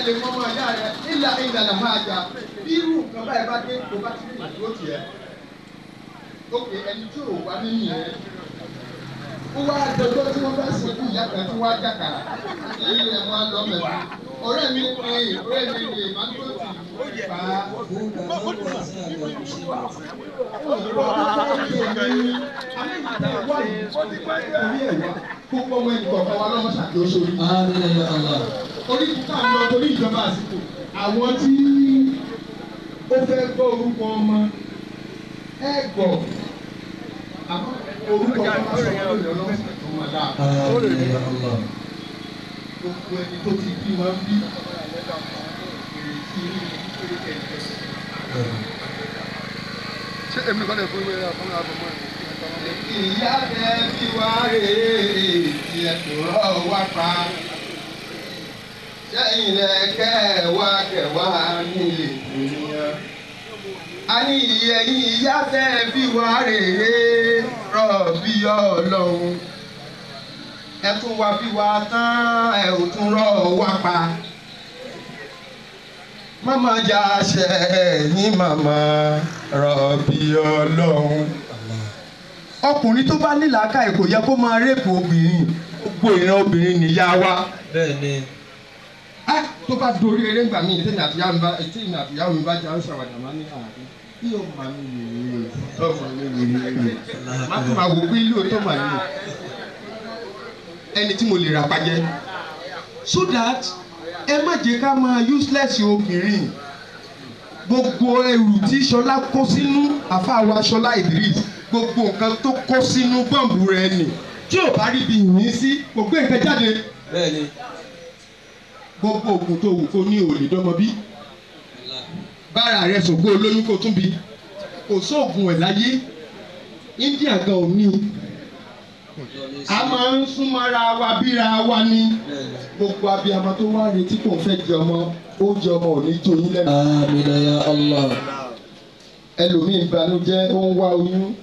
lè mọ ọmọ ìyá rẹ ìlà ìlà là máa jà bí irú nǹkan báyìí bá dé kó bá ti rí ìdúró tiẹ̀ ókè ẹni tí ò wá nínú yẹn ó wá dọjọ́ tí wọ́n bá sìnkú ìyá kan tí wọ́n á jàkà ilé ẹ̀ wọ́n á lọ mẹ́ta ọ̀rẹ́ mi pé ọ̀rẹ́ mi lè má tó tì í pa Púpọ̀ ọmọ ẹnì kọ̀ọ̀kan wa lọ́mọ ṣàkóso orí. Àmín ya Allah. Orí kíkà ń lọ torí ìjọba àsìkò. Àwọn tí ó fẹ́ gbọ́ orúkọ ọmọ ẹ gbọ́. Àmọ́ orúkọ ọmọ máa sọ fún ìyọ̀ lọ́wọ́ tó máa dáa. Àmín ya Allah. Gbogbo ẹni tó ti bí máa ń bí. Ìrètí ìrètí kẹ̀kẹ́. ṣé èmi nìkan lè fún ìwé àfọwọ́n àfọwọ́ ìyá tẹ bí wá rèé tí ẹ tó rọ wá pa sẹ́yìn lẹ kẹwàá kẹwàá nílé ènìyàn. a ní ìyẹ̀yìn ìyá tẹ bí wá rèé rọ bí ọlọ́run ẹ tún wá bí wá tán ẹ ò tún rọ wá pa. Mama jà ṣe ní màmá rọ̀bì ọlọ́run ọkùnrin tó bá ní làákàyè kò yẹ kó máa rẹ́pù obìnrin gbogbo ìran obìnrin nìyá wa. Bẹ́ẹ̀ni. á tó bá dorí eré ńgbà míì tèmi àtìyá mi bá tèmi àtìyá mi bá jà ń ṣàwàdà máa ní àárín bí o máa mi wèrè ọmọ mi wèrè rè má tún máa wò pé ilé òótọ́ mà nínú ẹni tí mo lè rà pàjẹ́ so that ẹ má jẹ́ ká máa useless obìnrin gbogbo ẹrù tí Ṣọlá kó sínú àfàwọ̀ Ṣọlá Idris gbogbo nǹkan tó kó sínú bọ́ǹbù rẹ̀ nì tí ò bá rí ibi yìnyín sí kò gbé nǹkan jáde Bẹ́ẹ̀ni. gbogbo oògùn tó wù kó ní òòlì dọ́mọ bí bára rẹ̀ sògbó olóyún kó tún bí kò sóògùn ẹ̀ láyé India gan ò ní a máa ń súnmọ́ra wa bíra wa ní gbogbo abiyamọ tó wá retí kò ń fẹ́ jẹ ọmọ oúnjẹ ọmọ ò ní tó yín lẹ́nu Àmín ya Allah. ẹlòmíín banújẹ́ ó ń wá oyún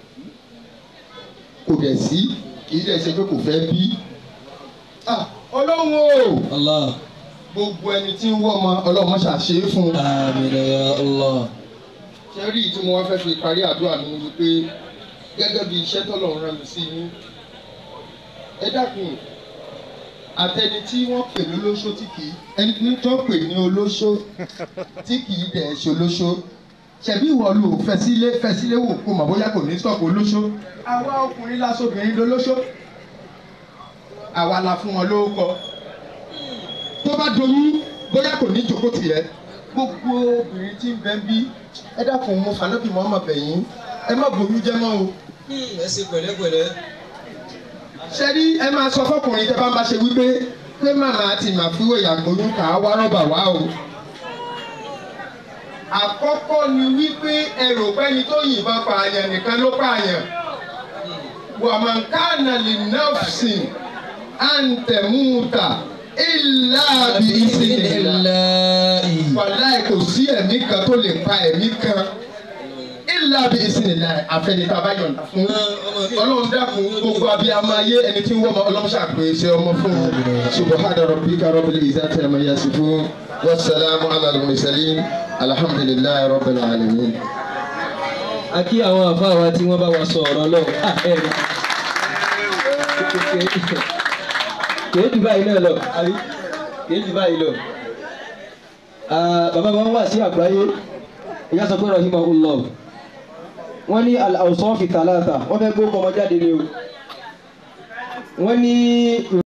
kò dẹ̀ sí kì í dẹ̀ ṣe pé kò fẹ́ bí. Ah, ọlọ́run o Allah. gbogbo ẹni tí ń wọ́ ọmọ ọlọ́run ṣàṣe é fún un. Àmín ya Allah. ṣé rí i tí mo wá fẹ́ fi parí àdúrà mi ni wípé gẹ́gẹ́ bí iṣẹ́ tọ́lọ́run rán mi sí yín ẹ dákun àtẹni tí wọ́n pè ní olóṣó tí kì í ẹni tó pè ní olóṣó tí kì í dẹ̀ ṣe olóṣó ṣebí ìwọ ló fẹsílẹ fẹsílẹ wò kó mọ̀ bóyá kò ní sọ̀kò olóṣó àwa ọkùnrin lásòbìnrin dolóṣó àwa la fún wọn lórúkọ tó bá doyún bóyá kò ní jókòó tiẹ̀ gbogbo obìnrin tí ń bẹ ń bí ẹ dákun mo fànàbí mọ́ ọmọ bẹ̀yìn ẹ má bòyún jẹ́ mọ́ o Ẹ ṣe pẹ̀lẹ́pẹ̀lẹ́. ṣe rí ẹ máa sọ fọkùnrin tẹ bá ń bá ṣe wípé pé màmá àti màfíwò ìyàgbóyún kà á wá rọ́bà wá o. àkọ́kọ́ ni wípé ẹrù pẹ́ni tó yìnbọn pààyàn nìkan ló pààyàn. wàmọ̀nkánà lè nọ́ọ̀sìn àǹtẹ̀múta ìlàbí ìsìnlẹ̀ Ilahi. wàláì kò sí ẹ̀mí kan tó lè pa ẹ̀mí kan ìlàbí ìsìnlẹ̀ àfẹnitá bá yọ̀ǹda fún ọlọ́run dákun gbogbo abiyamọ ayé ẹni tí ń wọ́n ọmọ ọlọ́run ṣàpèsè ọmọ fún un subahana rabbika rabbil izzati amma yasifun wasalaamu ala al-mursalin alhamdulillahi rabbil alamin. a kí àwọn àfáà wa tí wọ́n bá wa sọ ọ̀rọ̀ náà à ẹ̀ rí. kìí jù báyìí náà lọ àbí kìí jù báyìí lọ. Ah, bàbá wọn wà sí àgbáyé ìyá sọ pé rahimahullah wọ́n ní al-awsaf thalatha wọ́n fẹ́ gbó kọ́mọ jáde ni o wọ́n ní.